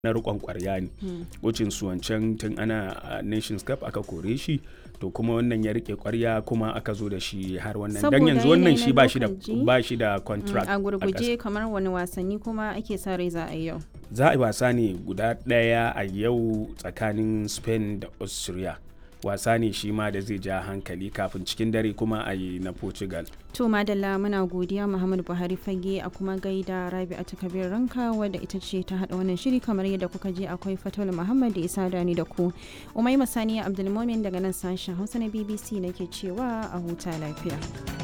na rikon kwarya ne wucin su wancan tun ana a nations cup aka kore shi to kuma wannan ya rike kwarya kuma aka zo da shi har wannan dan Saboda yanzu wannan yanayi shi na ba shi da lokaci. ba shi da contract a ƙasa. gurguje kamar wani wasanni kuma ake sa rai za a yi yau za a yi wasa ne guda ɗaya a yau tsakanin spain da austria wasa ne shi ma da zai ja hankali kafin cikin dare kuma a yi na portugal to madalla muna godiya muhammadu buhari fage a kuma gaida rabi'atu kabir ranka wadda ita ce ta hada wannan shiri kamar yadda kuka je akwai fatul muhammad da isa dani da ku umai masaniya abdulmomin daga nan sashen hausa na bbc nake cewa a huta lafiya